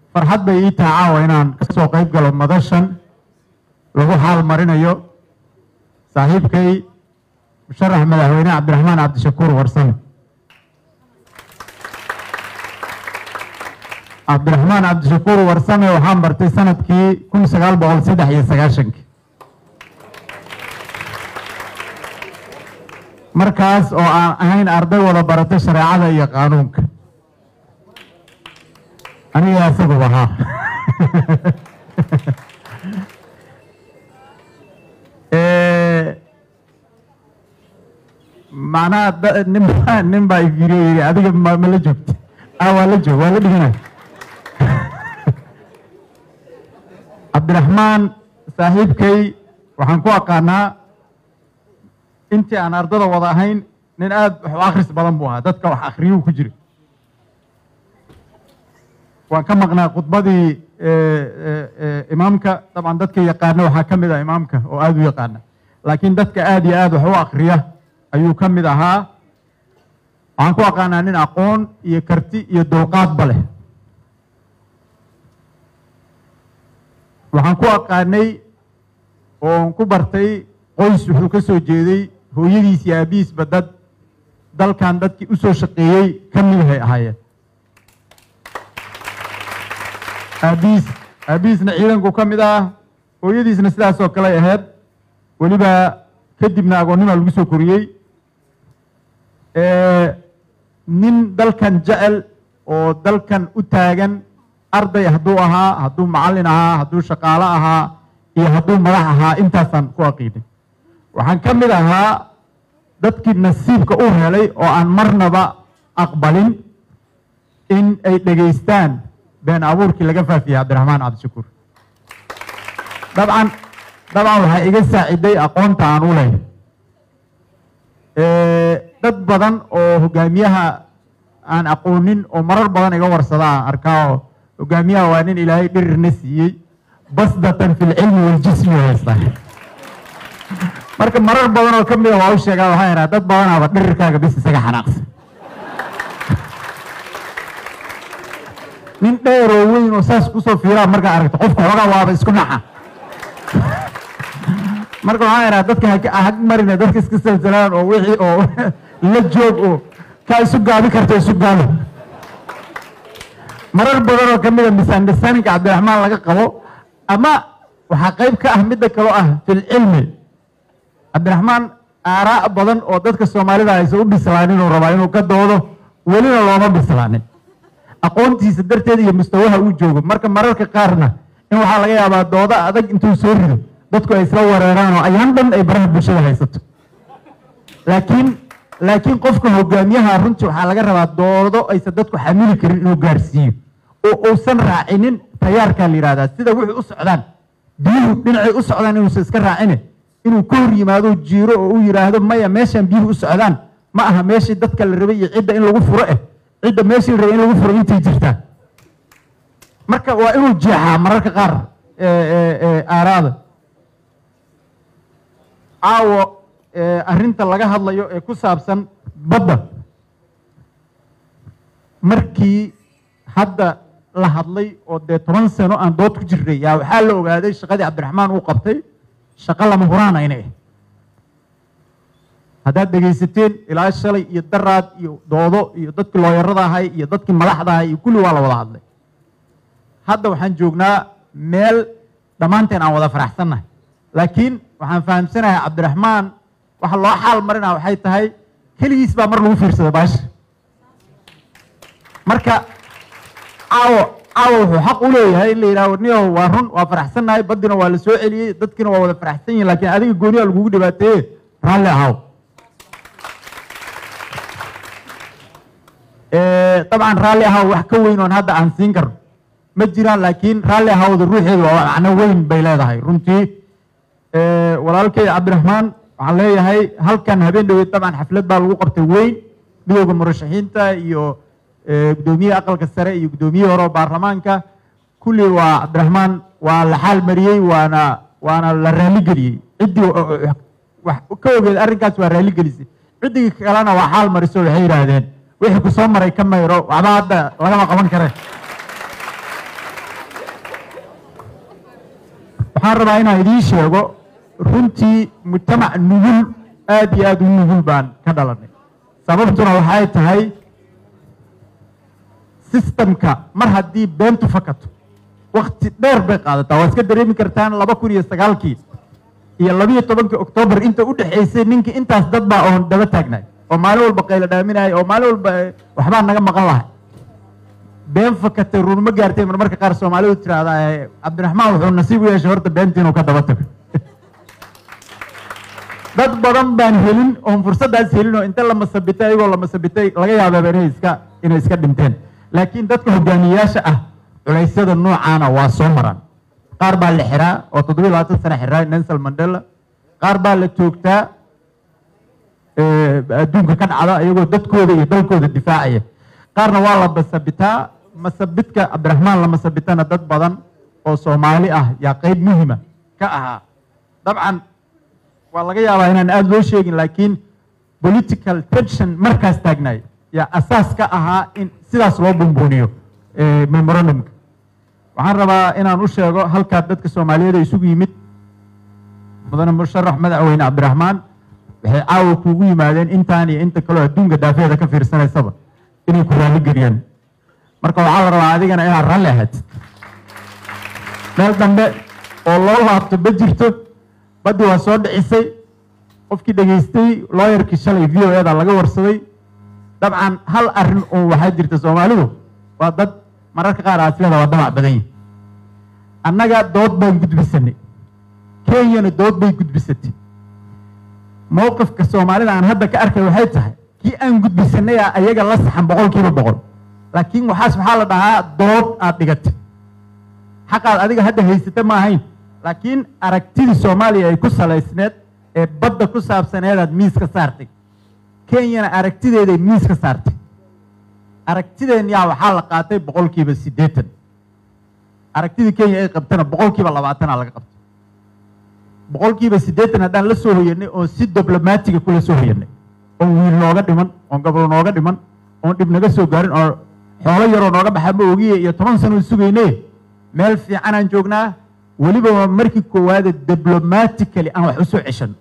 farxad bay ii tahay caawa inaan ka soo qayb galo madashan lagu xaal marinayo saaxiibkay musharax madaxweyne cabdiraxmaan cabdishakuur warsame cabdiraxmaan cabdishakuur warsame waxaan bartay sanadkii kun sagaal boqol saddex iyo sagaashankii markaas oo aan ahayn arday wada baratay shareecada iyo qaanuunka aniga isaguba ahaa macnaha da- nin baa nin baa ifiriyo yidhi adiga ma ma la joogta ah waa la joog waa la dhiganay cabdiraxmaan saaxiibkay waxaan ku aqaanaa intii aan ardada wada ahayn nin aada wax u akhris badan buu ahaa dadka wax akhriyuu ku jira waan ka maqnaa khudbadii imaamka dabcan dadka yaqaana waxaa ka mid ah imaamka oo aada u yaqaana laakiin dadka aada iyo aada wax u akriya ayuu ka mid ahaa waxaan ku aqaanaa nin aqoon iyo karti iyo dulqaadba leh waxaan ku aqaanay oon ku bartay qoys wuxuu ka soo jeeday hooyadiis iyo aabihiisba dad dalkan dadkii u soo shaqeeyey ka midahay ahaayeen aabihiis aabihiisna ciidanku ka mid ah hooyadiisna sidaas oo kale ahayd weliba kadibna agoonnima lagu soo koriyey nin dalkan jecel oo dalkan u taagan arday hadduu ahaa hadduu macallin ahaa hadduu shaqaalo ahaa iyo hadduu madax ahaa intaasaan ku aqiinay waxaan ka mid ahaa dadkii nasiibka u helay oo aan marnaba aqbalin in ay dhegaystaan been abuurkii laga faafiyey cabdiraxmaan cabdishakuur dabcan dabcan waxaa iga saaciday aqoonta aan u lehay dad badan oo hogaamiyaha aan aqoonin oo marar badan iga warsada aan arkaa oo hogaamiyaha waa nin ilaahay dhirirna siiyey basdatan fi lcilmi waljismi haysta marka marar badan oo ka mida waa u sheegaa waxaa ihaa dad badanaaba dhirirkaaga bis isaga xanaaqsan nin dheer oo weyn oo saas kusoo fiiraa markaa aragto qofka xoogaa waaba isku naxa marka waxaa ihaa dadka hag marina dadka iska salsalaan oo wixii oo la joog oo kaa isu gaabi karta isu gaabi marar badan oo ka mida misunderstandingka cabdiraxmaan laga qabo ama waxaa qayb ka ah midda kaloo ah filcilmi cabdiraxmaan aaraa badan oo dadka soomaalida aysan u bislaanin uu rabaa inuu ka doodo welina looma bislaanin aqoontiisa darteed iyo mustawaha uu joogo marka mararka qaarna in waxaa laga yaabaa doodo adag intuu soo rido dadku ay isla wareeraan oo ayaan dhan ay baraha bulshada haysato laakiin laakiin qofka hogaamiyaha runtii waxaa laga rabaa doodo aysan dadku xamili karin inuu gaarsiiyo oo uusan raacinin tayaarkaa la yihahdaa sida wuxuu u socdaan biyuhu dhinacay u socdaan inuusan iska raacine inuu ka hor yimaado jiiro oo uu yidhaahdo maya meeshaan biyuhu u socdaan ma aha meeshii dadka la rabay iyo cidda in lagu furo eh cidda meeshii la rabay in lagu furo intay jirtaan marka waa inuu jeexaa mararka qaar aaraada caawo arrinta laga hadlayo ee ku saabsan badda markii hadda la hadlay oo dee toban sano aan dood ku jirnay yaa waxaa la ogaaday shaqadii cabdiraxmaan uu qabtay shaqo lama huraana inay ahayd haddaad dhegaysateen ilaa shalay iyo daraad iyo doodo iyo dadkii looyarada ahay iyo dadkii madaxda ahay iyo kulli waa la wada hadlay hadda waxaan joognaa meel dhammaanteen aan wada faraxsannahay laakiin waxaan fahamsanahay cabdiraxmaan waxa loo xaal marinaa waxay tahay keligiis baa mar lagu fiirsada baasha marka caawo caawo wuxuu xaq u leeyahay in la yidhahdo niyow waa run waa faraxsannahay baddina waa la soo celiyey dadkiina waa wada faraxsan yihin lakiin adiga gooniyaa lagugu dhibaateeye raalli ahaw dabcan raalli ahaw wax ka weyn oon hadda aan siin karno ma jiraan laakiin raalli ahawda ruuxeedu waa macno weyn bay leedahay runtii walaalkay cabdiraxmaan waxaan leeyahay halkan habeen dhaweed dabcan xaflad baa lagu qabtay weyn midowda murashaxiinta iyo guddoomiyaha aqalka sare iyo guddoomiyihii hore oo baarlamaanka kulli waa cabdiraxmaan waa la xaal mariyey waana waana la raaligeliyey ciddii ka ogeed arrinkaas waa raaligelisay ciddii kalena waa xaal mariso waxay yidhaahdeen wixii ku soo maray ka mayro waxba hadda lagama qaban kare waxaan rabaa inaan idiin sheego runtii mujtamac nugul aad iyo aad u nugul baan ka dhalanay sababtuna waxay tahay sistamka mar haddii beentu fakato wakti dheer bay qaadataa waa iska dareemi kartaan laba kun iyo sagaalkii iyo labiyo tobankii oktoobar inta u dhexaysay ninkii intaas dad baa oon daba taagnay oo maalin walba qaylo dhaaminaya oo maalin walba waxbaa naga maqan lahay been fakatay runma gaartay mar marka qaar soomaalidu tiraahdaa cabdiraxmaan wuxuu nasiib u yeeshay horta beentii inuu ka daba tago dad badan baan helin oon fursaddaas helin oo inta la masabitay ayagoo la masabitay laga yaabaaba inay iska inay iska dhinteen laakiin dadka hogaamiyayaasha ah culeysyada noocaana waa soo maraan qaar baa la xiraa oo toddobiyo labaatan sana xiraa nelson mandela qaar baa la joogtaa adduunka ka dhacda iyagoo dadkooda iyo dalkooda difaacaya qaarna waa la masabitaa masabidka cabdiraxmaan la masabitana dad badan oo soomaali ah yaa qeyb muhima ka ahaa dabcan waa laga yaabaa inaan aada loo sheegin laakiin political tension markaas taagnaay yaa asaas ka ahaa in sidaas loo bumbuuniyo memorandumka waxaan rabaa inaan u sheego halkaa dadka soomaaliyeed ee isugu yimid mudane musharax madaxweyne cabdiraxmaan waxay caawa kuugu yimaadeen intaan iyo inta kaleo adduunka daafeeda ka fiirsanaysaba inay ku raalli geliyaan marka waxaa la rabaa adigana inaad ralli ahaatid meel dambe oo loo laabto ma jirto baddi waa soo dhicisay qofkii dhegaystay looyarkii shalay v o eda laga warsaday dabcan hal arrin oo waxaa jirta soomaalidu waa dad mararka qaar aaslada waa damac badan yihi annaga dood baan gudbisanay kenyana dood bay gudbisatay mowqifka soomaalida aan hadda ka arkay waxay tahay kii aan gudbisanay a ayaga la saxan boqol kiiba boqol laakiin waxaas waxaa la dhahaa dood aad dhigatay xaqaad adiga hadda haysata ma ahayn laakiin aragtidii soomaaliya ay ku salaysneed ee badda ku saabsaneedaad miis ka saartay kenyana aragtideeday miis ka saartay aragtideen yaa waxaa la qaatay boqol kiiba siddeetan aragtidii kenya ay qabtana boqol kiiba labaatana laga qabtay boqol kiiba siddeetan haddaan la soo hoyanay oon si diblomaatiga kula soo hoyanay oon wiil nooga dhiman oon gobol nooga dhiman oon dhib naga soo gaarin oo xoolo yaroo nooga baxa ma ogiye iyo toban sanoon sugayne meel fiicanaan joognaa weliba waa markii koowaade diblomatically aan wax u soo ceshan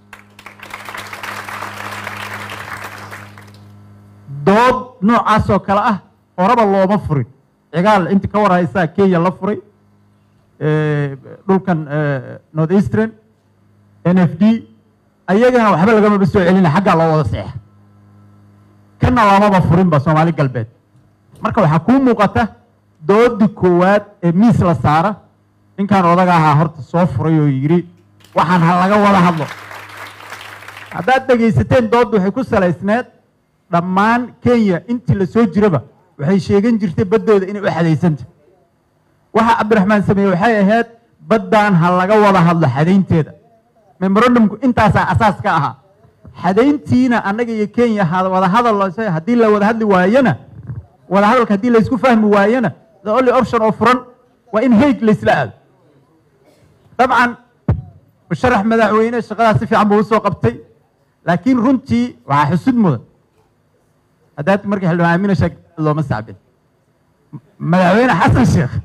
dood noocaas oo kale ah horeba looma furin cigaal intii ka warhaysaa kenya la furay dhulkan north eastern n f d ayagana waxba lagamaba soo celina xaggaa loo wada seexa kana lamaba furinba soomaali galbeed marka waxaa kuu muuqata doodii koowaad ee miis la saara ninkan odaga ahaa horta soo furay oo yidhi waxaan ha laga wada hadlo haddaad dhegaysateen doodda waxay ku salaysneed dhammaan kenya intii la soo jiraba waxay sheegan jirtay baddooda inay u xadaysanta waxa cabdiraxmaan sameeye waxay ahayd baddaan ha laga wada hadlo xadaynteeda memorandumku intaasaa asaas ka ahaa xadayntiina annaga iyo kenya wada hadal haddii la wada hadli waayana wada hadalka haddii laysku fahmi waayana the only option oo furan waa in haig laysla aado dabcan musharax madaxweyne shaqadaas si fiican buu usoo qabtay laakiin runtii waxaa xusud mudan haddaad markii xildhibaan aamina sheeg looma sacbin madaxweyne xasan sheekh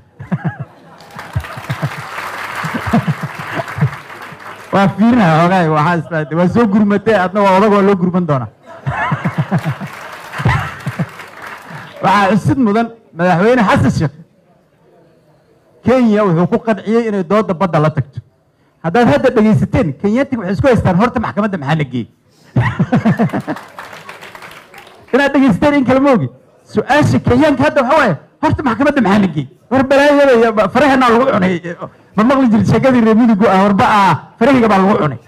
waa fiirinaya xoogaay waxaa isla waa soo gurmatay adna waa odag waa loo gurman doonaa waxaa xusud mudan madaxweyne xasan sheekh kenya wuxuu ku qanciyey inay dooda badda la tagto haddaad hadda dhegaysateen kenyatig waxay isku haystaan horta maxkamadda maxaa la geeyey inaad dhegaysateen in kale ma ogi su-aasha kenyaanka hadda waxa waaye horta maxkamadda maxaa la geeyey war balaayada iyo faraheenaa lagu cunay ma maqli jirin sheekadii reer midigu ah warba ah farahiga baa lagu cunay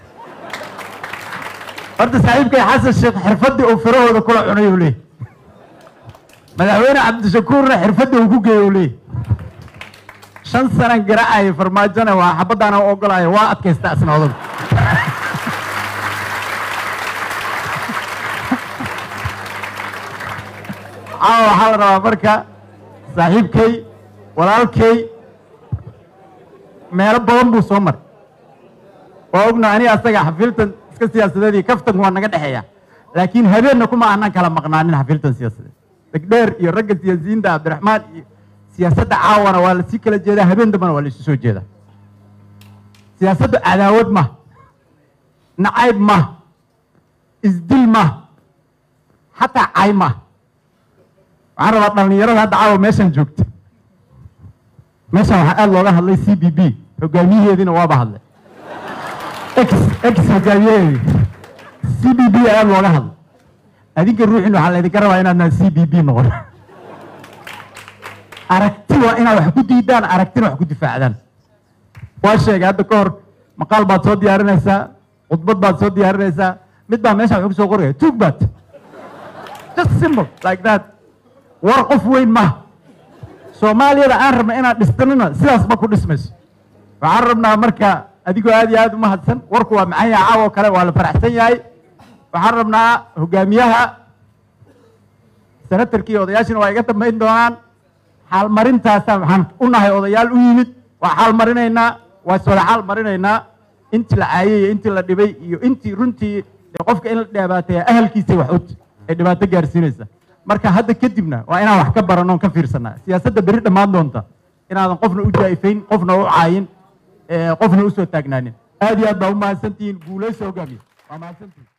horta saaxiibkay xasan sheekh xirfaddii uu farahooda kula cunay uu leeyahy madaxweyne cabdishakuurna xirfaddii uu ku geeyey uu leeyahy shan sanan garaacaya farmaajona waa xabaddaana u ogolaya waa adkaysta asna odagu caawa waxaa la rabaa marka saaxiibkay walaalkay meelo badan buu soo maray waa ogna ani asaga xafiiltan iska siyaasadeed iyo kaftanku waa naga dhexeeya laakiin habeenna kuma aanan kala maqnaanin xafiiltan siyaasadeed degdheer iyo ragga siyaasiyiinta cabdiraxmaan iyo siyaasadda caawana waa lasii kala jeedaa habeen dambana waa laisu soo jeedaa siyaasaddu cadaawad ma nacayb ma isdil ma xataa cay ma waxaan rabaa dhallinyarada hadda caawa meeshan joogta meeshan waxaa aada looga hadlay c b b hogaamiyaheediina waaba hadlay x x hogaamiyaheedi c b b aada looga hadlay adinka ruuxin waxaa laydinka rabaa inaadnaan c b b noqon aragti waa inaad wax ku diidaan aragtina wax ku difaacdaan waa sheegay hadda ka hor maqaal baad soo diyaarinaysaa khudbad baad soo diyaarinaysaa mid baa meesha wuxuu kusoo qoraya tuug baad just simple like that war qof weyn maha soomaaliyada aan rabna inaan dhistanina sidaasba ku dhismayso waxaan rabnaa marka adigoo aad iyo aad u mahadsan warku waa macaan yaha caawo kale waa la faraxsan yahay waxaan rabnaa hogaamiyaha senatarkii odayaashina waa iga dambayn doonaan xaalmarintaasa waxaan u nahay odayaal u yimid waa xaalmarinaynaa waa iswada xaal marinaynaa intii la caayay iyo intii la dhibay iyo intii runtii qofka in la dhibaateeya ahalkiisay wax ut ay dhibaato gaarsiinaysa marka hadda kadibna waa inaan wax ka baranno ka fiirsanaa siyaasadda beri dhammaan doonta inaadan qofna u jaa'ifayn qofna u caayin qofna usoo taagnaanin aad iyo aad baa u mahadsantihiin guulayso hogaamiye waa mahadsantihiin